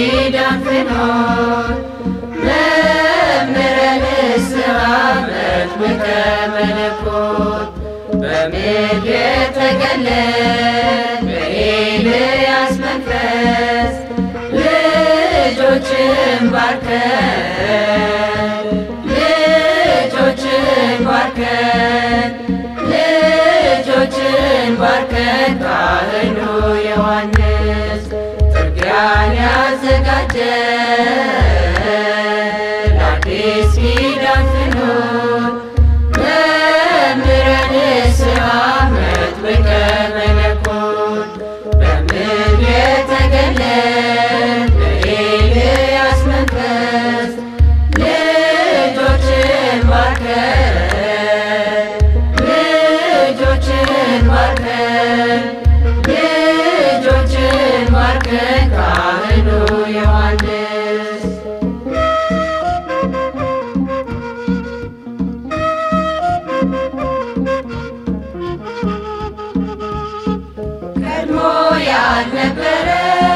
ኪዳን ፍኖት መምህረ ንስሐ መጥምቀ መለኮት በምድር የተገለጥ በኤልያስ መንፈስ ልጆችን ባርከን ልጆችን ባርከን ልጆችን ባርከን ካህኑ ዮሐንስ ጥርጊያን ያዘጋጀ ለአዲስ ኪዳን ፍኖት መምህረ ንስሐ መጥምቀ መለኮት በምድር የተገለጥ በኤልያስ መንፈስ ልጆችን ባርከን ልጆችን ባርከን ልጆችን ባርከን ካህኑ ዮሐንስ ቀድሞ ያልነበረ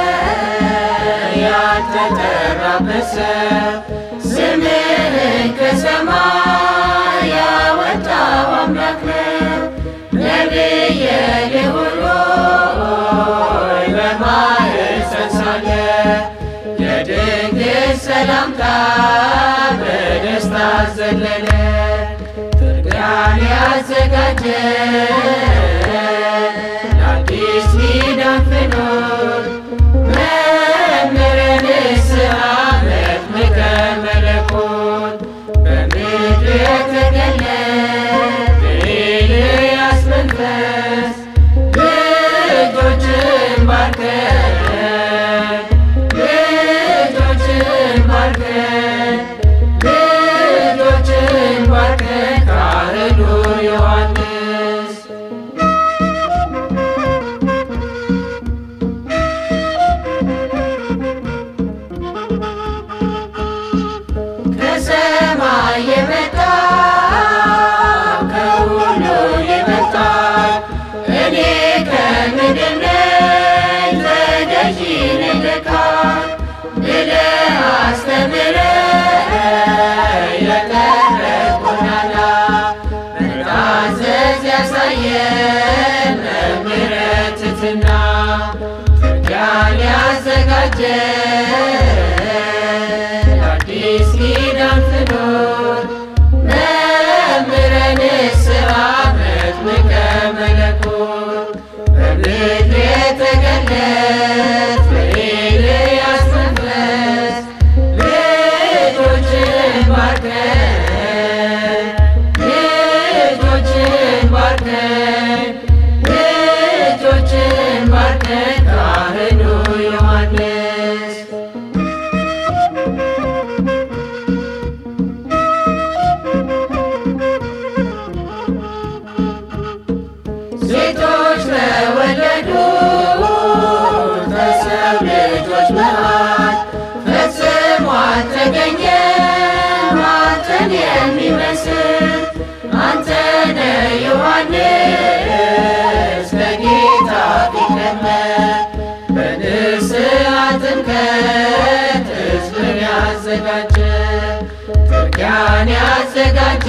ያልተጠራበት ስም ስምህን ከሰማይ ያወጣው አምላክ ነው። ነቢየ ልዑል ሆይ በማኅፀን ሳለ የድንግል ሰላምታ በደስታ ዘለለ ጥርጊያን ያዘጋጀ ለአዲስ ኪዳን ፍኖት መምህረ ንስሐ መጥምቀ መለኮት በምድር የተገለጠ በኤልያስ መንፈስ ልጆችን ባርከን ልጆችን ባርከን ልጆችን ባርከን ካህኑ ዮሐንስ ከሰማይ የመጣ ከሁሉ የመጣ እኔ ከምድር ነኝ ተገዢ ነኝ ለካ ብለህ አስተምረህ የቀረብኩናና መታዘዝ ያሳየን መምህረ ትሕትና ጥርጊያን ያዘጋጀን አዲስ ኪዳን ፍኖት መምህረ ንስሐ መጥምቀ መለኮት በምድር የተገለጥ በኤልያስ መንፈስ ልጆችን ባርከን ልጆችን ባርከን ልጆችን ባርከን ካህኑ ዮሐንስ ሴቶች ተወለዱ ከሰው ልጆች መሃል ፈጽሞ አልተገኘም አንተን የሚመስል አንተ ነህ ዮሐንስ ከጌታ ፊት ቀድመህ በንስሐ ጥምቀት ሕዝብን ያዘጋጀ ጥርጊያን ያዘጋጀ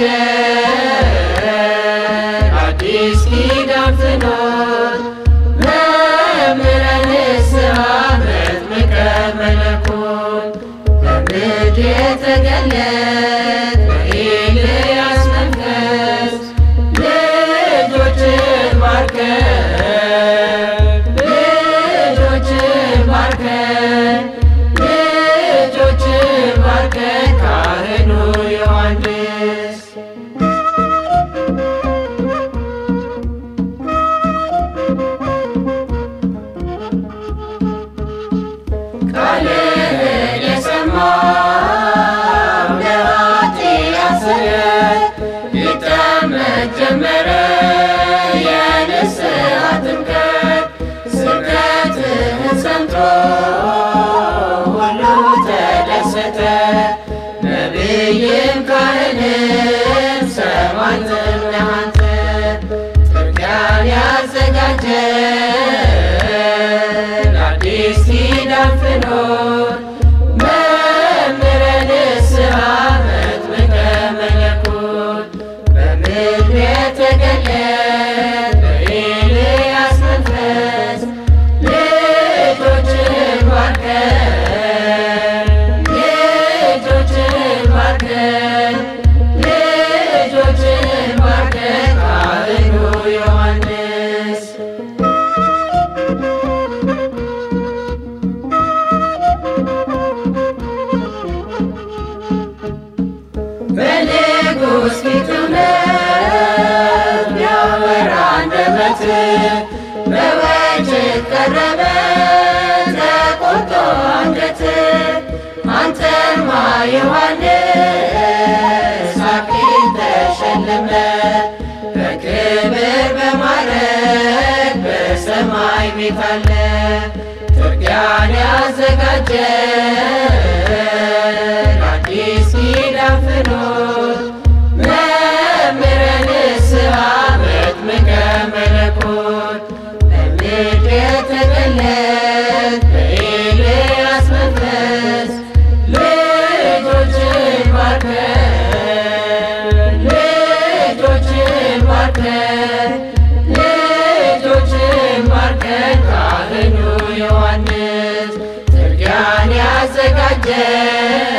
አዲስ ኪዳን ፍኖት መምህረ ንስሐ መጥምቀ መለኮት በምድር የተገለጥ በኤልያስ መንፈስ ልጆችን ባርከን ልጆችን ባርከን ልጆችን ባርከን ካህኑ ዮሐንስ ቃልህን የሰማው ለኃጢአት ስርየት ይጠመቅ ጀመረ የንስሐ ጥምቀት ስብከትህን ሰምቶ ሁሉ ተደሰተ ነቢይም ካህንም ሰማዕትም ነህ አንተ ጥርጊያን ያዘጋጀን አዲስ ኪዳን ፍኖት ዳዊት አለ ጥርጊያን ያዘጋጀ አዲስ ኪዳን ፍኖት መምህረ ንስሐ መጥምቀ መለኮት በምድር የተገለጥ በኤልያስ መንፈስ ልጆችን ባርከን ልጆችን ባርከን ልጆችን ባርከን ካህኑ ዮሐንስ ጥርጊያን ያዘጋጀ